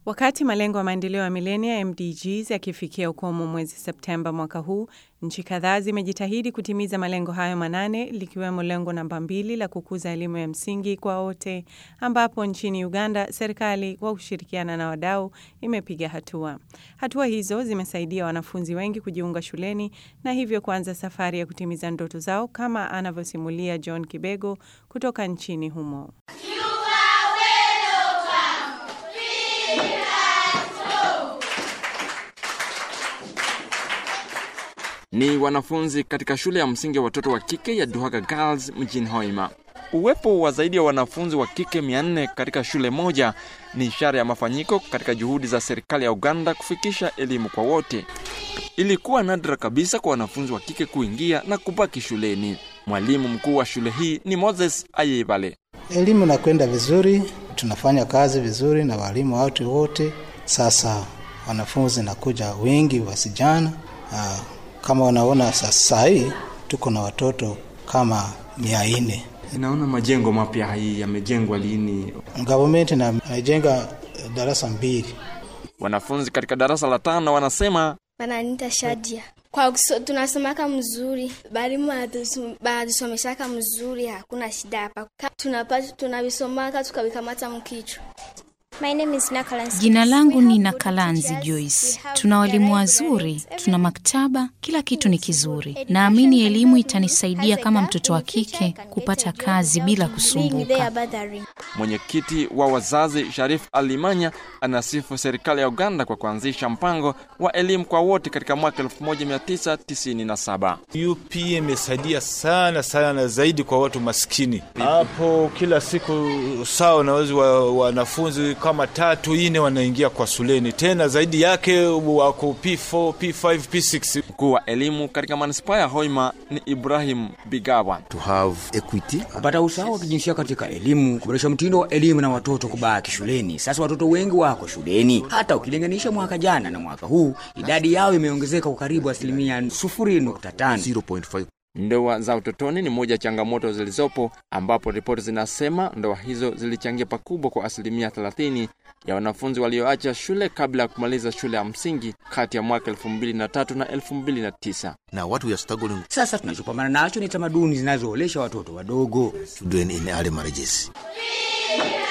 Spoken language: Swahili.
Wakati malengo ya maendeleo ya milenia MDGs yakifikia ukomo mwezi Septemba mwaka huu, nchi kadhaa zimejitahidi kutimiza malengo hayo manane, likiwemo lengo namba mbili la kukuza elimu ya msingi kwa wote, ambapo nchini Uganda serikali kwa kushirikiana na wadau imepiga hatua. Hatua hizo zimesaidia wanafunzi wengi kujiunga shuleni na hivyo kuanza safari ya kutimiza ndoto zao, kama anavyosimulia John Kibego kutoka nchini humo. Ni wanafunzi katika shule ya msingi ya watoto wa kike ya Duhaga Girls mjini Hoima. Uwepo wa zaidi ya wanafunzi wa kike 400 katika shule moja ni ishara ya mafanyiko katika juhudi za serikali ya Uganda kufikisha elimu kwa wote. Ilikuwa nadra kabisa kwa wanafunzi wa kike kuingia na kubaki shuleni. Mwalimu mkuu wa shule hii ni Moses Ayebale. Elimu nakwenda vizuri, tunafanya kazi vizuri na walimu watu wote. Sasa wanafunzi nakuja wengi wasijana. Aa, kama unaona sasa hii tuko na watoto kama mia nne. Naona majengo mapya hii yamejengwa lini? Gavumenti na imejenga darasa mbili. Wanafunzi katika darasa la tano wanasema Bananita Shadia. Kwa kuso, tunasomaka mzuri, balimu banatusomeshaka mzuri, hakuna shida hapa. Tunapata tunavisomaka tukavikamata mkichwa. My name is Nakalansi. Jina langu ni Nakalanzi Joyce. Tuna walimu wazuri, tuna maktaba, kila kitu ni kizuri. Naamini elimu itanisaidia kama mtoto wa kike kupata kazi bila kusumbuka. Mwenyekiti wa wazazi Sharif Alimanya anasifu serikali ya Uganda kwa kuanzisha mpango wa elimu kwa wote katika mwaka 1997. UP imesaidia sana sana zaidi kwa watu maskini. Hapo kila siku saa unaweza wanafunzi kama tatu ine wanaingia kwa shuleni, tena zaidi yake wako P4, P5, P6. Mkuu wa elimu katika manispaa ya Hoima ni Ibrahim Bigawa. To have equity. Kupata usawa wa kijinsia katika elimu, kuboresha mtindo wa elimu na watoto kubaki shuleni. Sasa watoto wengi wako shuleni, hata ukilinganisha mwaka jana na mwaka huu, idadi yao imeongezeka kwa karibu asilimia 0.5. Ndoa za utotoni ni moja ya changamoto zilizopo, ambapo ripoti zinasema ndoa hizo zilichangia pakubwa kwa asilimia 30 ya wanafunzi walioacha shule kabla ya kumaliza shule ya msingi kati ya mwaka 2003 na 2009. Na what we are struggling Sasa tunachopambana nacho ni tamaduni zinazoolesha watoto wadogo. children in early marriages.